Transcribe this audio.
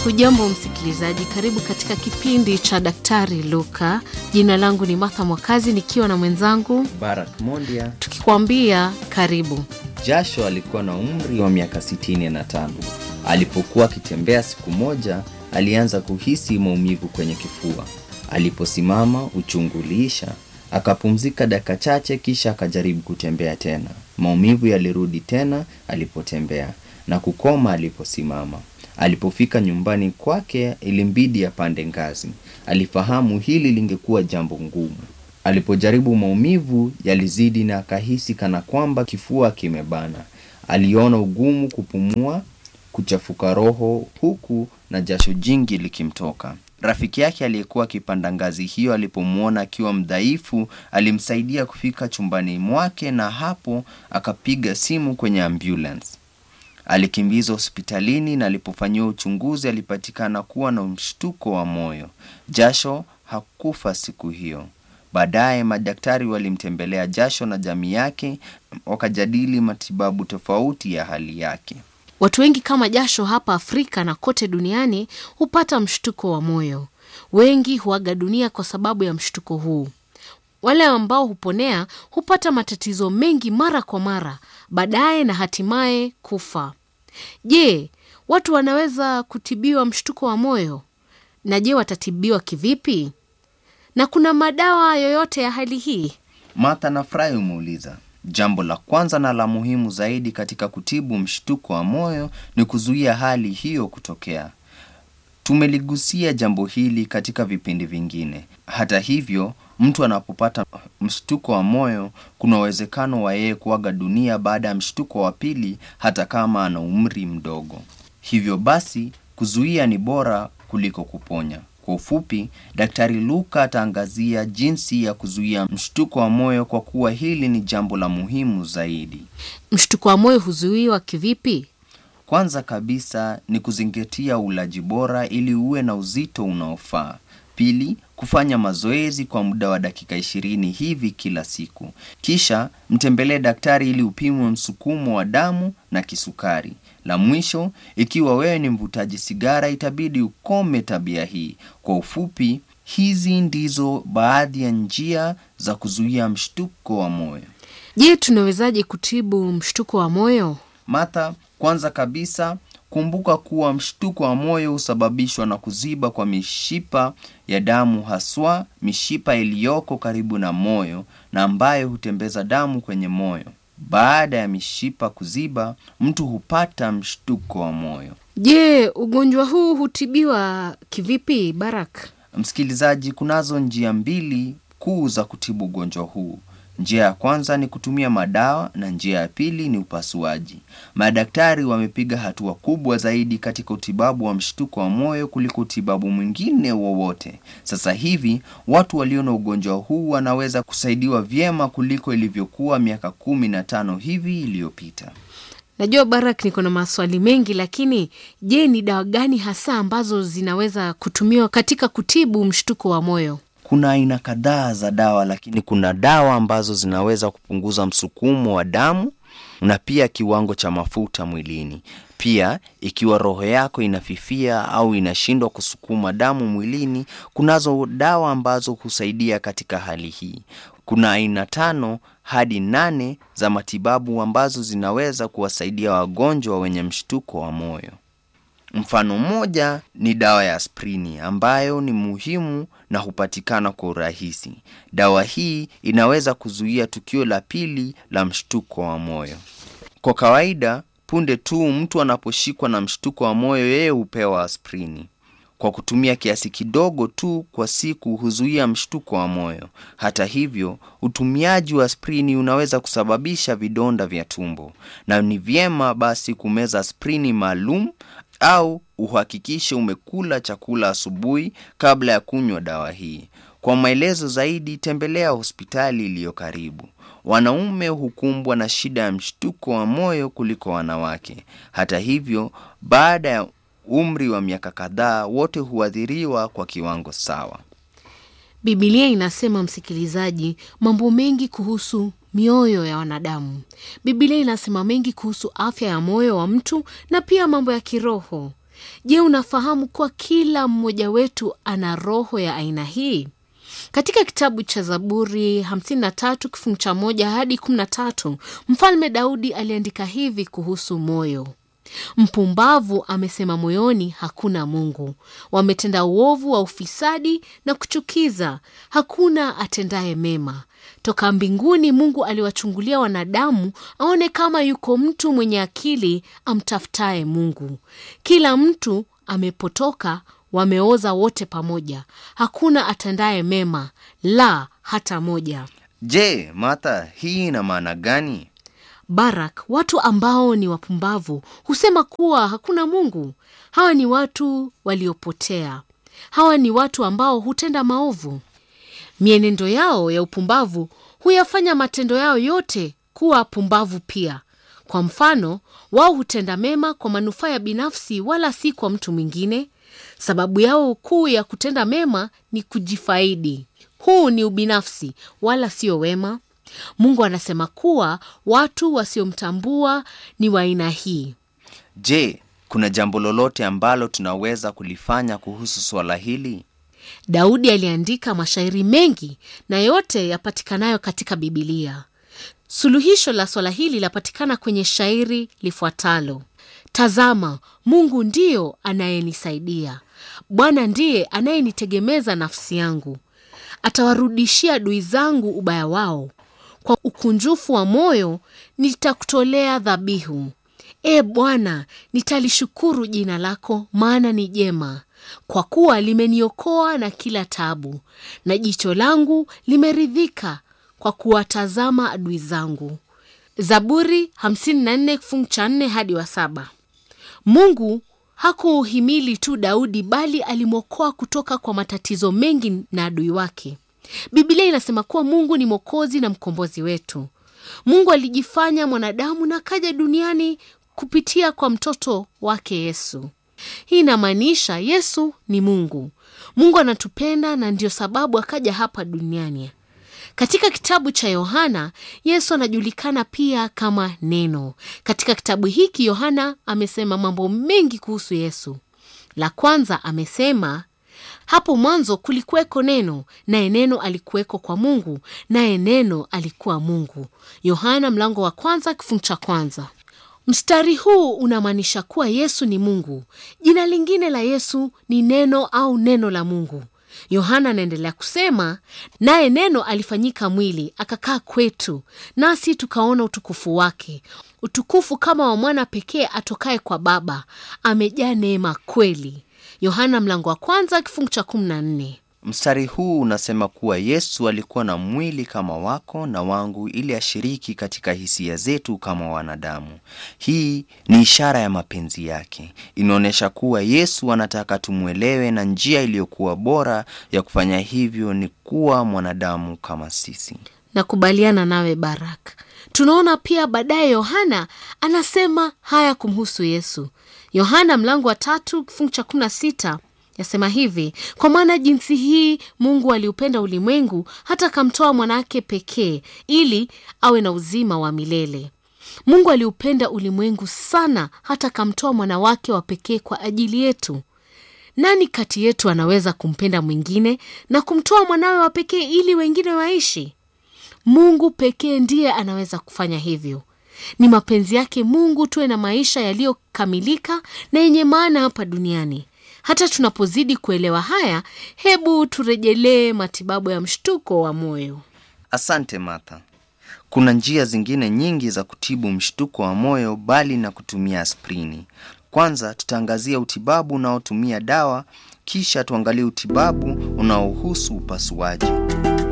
Hujambo msikilizaji, karibu katika kipindi cha Daktari Luka. Jina langu ni Martha Mwakazi nikiwa na mwenzangu Barak Mondia. tukikwambia karibu. Jasho alikuwa na umri wa miaka 65. Alipokuwa akitembea siku moja, alianza kuhisi maumivu kwenye kifua. Aliposimama, uchungu uliisha. Akapumzika dakika chache, kisha akajaribu kutembea tena. Maumivu yalirudi tena alipotembea na kukoma aliposimama. Alipofika nyumbani kwake, ilimbidi apande ngazi. Alifahamu hili lingekuwa jambo ngumu. Alipojaribu maumivu yalizidi na akahisi kana kwamba kifua kimebana. Aliona ugumu kupumua, kuchafuka roho huku na jasho jingi likimtoka. Rafiki yake aliyekuwa akipanda ngazi hiyo alipomwona akiwa mdhaifu, alimsaidia kufika chumbani mwake na hapo akapiga simu kwenye ambulance. Alikimbizwa hospitalini na alipofanyiwa uchunguzi alipatikana kuwa na mshtuko wa moyo. Jasho hakufa siku hiyo. Baadaye madaktari walimtembelea Jasho na jamii yake wakajadili matibabu tofauti ya hali yake. Watu wengi kama Jasho hapa Afrika na kote duniani hupata mshtuko wa moyo. Wengi huaga dunia kwa sababu ya mshtuko huu. Wale ambao huponea hupata matatizo mengi mara kwa mara, baadaye na hatimaye kufa. Je, watu wanaweza kutibiwa mshtuko wa moyo? Na je, watatibiwa kivipi? Na kuna madawa yoyote ya hali hii? Martha nafurahi umeuliza. Jambo la kwanza na la muhimu zaidi katika kutibu mshtuko wa moyo ni kuzuia hali hiyo kutokea. Tumeligusia jambo hili katika vipindi vingine. Hata hivyo, mtu anapopata mshtuko wa moyo, kuna uwezekano wa yeye kuaga dunia baada ya mshtuko wa pili, hata kama ana umri mdogo. Hivyo basi, kuzuia ni bora kuliko kuponya. Kwa ufupi, Daktari Luka ataangazia jinsi ya kuzuia mshtuko wa moyo kwa kuwa hili ni jambo la muhimu zaidi. Mshtuko wa moyo huzuiwa kivipi? Kwanza kabisa ni kuzingatia ulaji bora ili uwe na uzito unaofaa. Pili, kufanya mazoezi kwa muda wa dakika ishirini hivi kila siku. Kisha mtembelee daktari ili upimwe msukumo wa damu na kisukari. La mwisho, ikiwa wewe ni mvutaji sigara, itabidi ukome tabia hii. Kwa ufupi, hizi ndizo baadhi ya njia za kuzuia mshtuko wa moyo. Je, tunawezaje kutibu mshtuko wa moyo? Martha, kwanza kabisa kumbuka kuwa mshtuko wa moyo husababishwa na kuziba kwa mishipa ya damu, haswa mishipa iliyoko karibu na moyo na ambayo hutembeza damu kwenye moyo. Baada ya mishipa kuziba, mtu hupata mshtuko wa moyo. Je, ugonjwa huu hutibiwa kivipi, Barak? Msikilizaji, kunazo njia mbili kuu za kutibu ugonjwa huu. Njia ya kwanza ni kutumia madawa na njia ya pili ni upasuaji. Madaktari wamepiga hatua kubwa zaidi katika utibabu wa mshtuko wa moyo kuliko utibabu mwingine wowote. Sasa hivi watu walio na ugonjwa huu wanaweza kusaidiwa vyema kuliko ilivyokuwa miaka kumi na tano hivi iliyopita. Najua Barak, niko na maswali mengi, lakini je, ni dawa gani hasa ambazo zinaweza kutumiwa katika kutibu mshtuko wa moyo? Kuna aina kadhaa za dawa, lakini kuna dawa ambazo zinaweza kupunguza msukumo wa damu na pia kiwango cha mafuta mwilini. Pia ikiwa roho yako inafifia au inashindwa kusukuma damu mwilini, kunazo dawa ambazo husaidia katika hali hii. Kuna aina tano hadi nane za matibabu ambazo zinaweza kuwasaidia wagonjwa wenye mshtuko wa moyo. Mfano mmoja ni dawa ya aspirini ambayo ni muhimu na hupatikana kwa urahisi. Dawa hii inaweza kuzuia tukio la pili la mshtuko wa moyo. Kwa kawaida, punde tu mtu anaposhikwa na mshtuko wa moyo, yeye hupewa aspirini. Kwa kutumia kiasi kidogo tu kwa siku huzuia mshtuko wa moyo. Hata hivyo, utumiaji wa aspirini unaweza kusababisha vidonda vya tumbo, na ni vyema basi kumeza aspirini maalum au uhakikishe umekula chakula asubuhi kabla ya kunywa dawa hii. Kwa maelezo zaidi, tembelea hospitali iliyo karibu. Wanaume hukumbwa na shida ya mshtuko wa moyo kuliko wanawake. Hata hivyo, baada ya umri wa miaka kadhaa, wote huathiriwa kwa kiwango sawa. Bibilia inasema, msikilizaji, mambo mengi kuhusu mioyo ya wanadamu. Bibilia inasema mengi kuhusu afya ya moyo wa mtu na pia mambo ya kiroho. Je, unafahamu kuwa kila mmoja wetu ana roho ya aina hii? Katika kitabu cha Zaburi 53 kifungu cha moja hadi 13, Mfalme Daudi aliandika hivi kuhusu moyo: Mpumbavu amesema moyoni, hakuna Mungu. Wametenda uovu wa ufisadi na kuchukiza, hakuna atendaye mema. Toka mbinguni Mungu aliwachungulia wanadamu, aone kama yuko mtu mwenye akili amtafutaye Mungu. Kila mtu amepotoka, wameoza wote pamoja, hakuna atendaye mema, la hata moja. Je, Martha, hii ina maana gani? Barak, watu ambao ni wapumbavu husema kuwa hakuna Mungu. Hawa ni watu waliopotea. Hawa ni watu ambao hutenda maovu. Mienendo yao ya upumbavu huyafanya matendo yao yote kuwa pumbavu pia. Kwa mfano, wao hutenda mema kwa manufaa ya binafsi, wala si kwa mtu mwingine. Sababu yao kuu ya kutenda mema ni kujifaidi. Huu ni ubinafsi, wala sio wema. Mungu anasema kuwa watu wasiomtambua ni wa aina hii. Je, kuna jambo lolote ambalo tunaweza kulifanya kuhusu swala hili? Daudi aliandika mashairi mengi na yote yapatikanayo katika Bibilia. Suluhisho la swala hili lapatikana kwenye shairi lifuatalo: Tazama, Mungu ndiyo anayenisaidia, Bwana ndiye anayenitegemeza nafsi yangu. Atawarudishia adui zangu ubaya wao, kwa ukunjufu wa moyo nitakutolea dhabihu. E Bwana, nitalishukuru jina lako, maana ni jema, kwa kuwa limeniokoa na kila tabu, na jicho langu limeridhika kwa kuwatazama adui zangu. Zaburi 54 fungu cha 4 hadi wa saba. Mungu hakuuhimili tu Daudi bali alimwokoa kutoka kwa matatizo mengi na adui wake. Biblia inasema kuwa Mungu ni mwokozi na mkombozi wetu. Mungu alijifanya mwanadamu na kaja duniani kupitia kwa mtoto wake Yesu. Hii inamaanisha Yesu ni Mungu. Mungu anatupenda na ndiyo sababu akaja hapa duniani. Katika kitabu cha Yohana, Yesu anajulikana pia kama Neno. Katika kitabu hiki Yohana amesema mambo mengi kuhusu Yesu. La kwanza amesema, hapo mwanzo kulikuweko Neno, naye Neno alikuweko kwa Mungu, naye Neno alikuwa Mungu. Yohana mlango wa kwanza kifungu cha kwanza. Mstari huu unamaanisha kuwa Yesu ni Mungu. Jina lingine la Yesu ni Neno au Neno la Mungu. Yohana anaendelea kusema, naye Neno alifanyika mwili akakaa kwetu, nasi tukaona utukufu wake, utukufu kama wa mwana pekee atokaye kwa Baba, amejaa neema kweli. Yohana mlango wa kwanza kifungu cha kumi na nne. Mstari huu unasema kuwa Yesu alikuwa na mwili kama wako na wangu ili ashiriki katika hisia zetu kama wanadamu. Hii ni ishara ya mapenzi yake. Inaonyesha kuwa Yesu anataka tumwelewe, na njia iliyokuwa bora ya kufanya hivyo ni kuwa mwanadamu kama sisi. Nakubaliana nawe Barak. Tunaona pia baadaye Yohana anasema haya kumhusu Yesu. Yohana mlango wa tatu kifungu cha kumi na sita yasema hivi: kwa maana jinsi hii Mungu aliupenda ulimwengu hata akamtoa mwanawake pekee, ili awe na uzima wa milele. Mungu aliupenda ulimwengu sana hata akamtoa mwana wake wa pekee kwa ajili yetu. Nani kati yetu anaweza kumpenda mwingine na kumtoa mwanawe wa pekee ili wengine waishi? Mungu pekee ndiye anaweza kufanya hivyo. Ni mapenzi yake Mungu tuwe na maisha yaliyokamilika na yenye maana hapa duniani. Hata tunapozidi kuelewa haya, hebu turejelee matibabu ya mshtuko wa moyo. Asante Martha. Kuna njia zingine nyingi za kutibu mshtuko wa moyo bali na kutumia aspirini. Kwanza tutaangazia utibabu unaotumia dawa, kisha tuangalie utibabu unaohusu upasuaji.